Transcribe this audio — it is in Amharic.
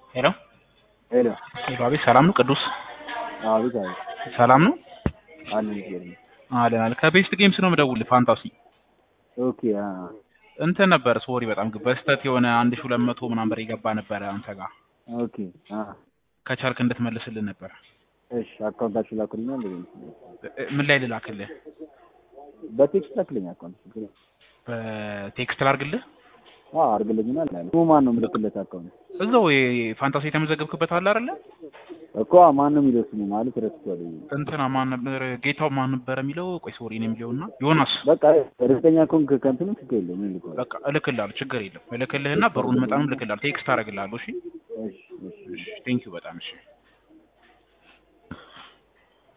ሄሎ ሄሎ ሄሎ፣ አቤት ሰላም ነው? ቅዱስ አቤት አቤት ሰላም ነው? አለን ይገርም አለን አለ። ከቤስት ጌምስ ነው የምደውልህ። ፋንታሲ ኦኬ አ እንትን ነበር። ሶሪ በጣም በስተት የሆነ አንድ ሺህ ሁለት መቶ ምናምን ብር የገባ ነበረ አንተ ጋር ኦኬ አ ከቻልክ እንድትመልስልን ነበር። እሺ አካውንታችሁ ላኩልኝ እንዴ እ- ምን ላይ ልላክልህ? በቴክስት ላክልኝ አካውንት በቴክስት ላርግልህ? አ አርግልኝና አለ ስሙ ማን ነው የምልክለት አካውንት እዛው የፋንታሲ የተመዘገብክበት አለ አይደለ? እኮ ማን ነው የሚለው ስሙ ማለት ረስቼዋለሁ እንትና ማን ነበር ጌታው ማን ነበር የሚለው? ቆይ ሶሪ ነው የሚለውና ዮናስ በቃ እርግጠኛ ከሆንክ ከእንትኑ ችግር የለውም ምን ልከዋል በቃ እልክልሃለሁ፣ ችግር የለም እልክልህና ብሩን መጠኑን እልክልሃለሁ፣ ቴክስት አደርግልሃለሁ። እሺ እሺ እሺ ቴንኪው በጣም እሺ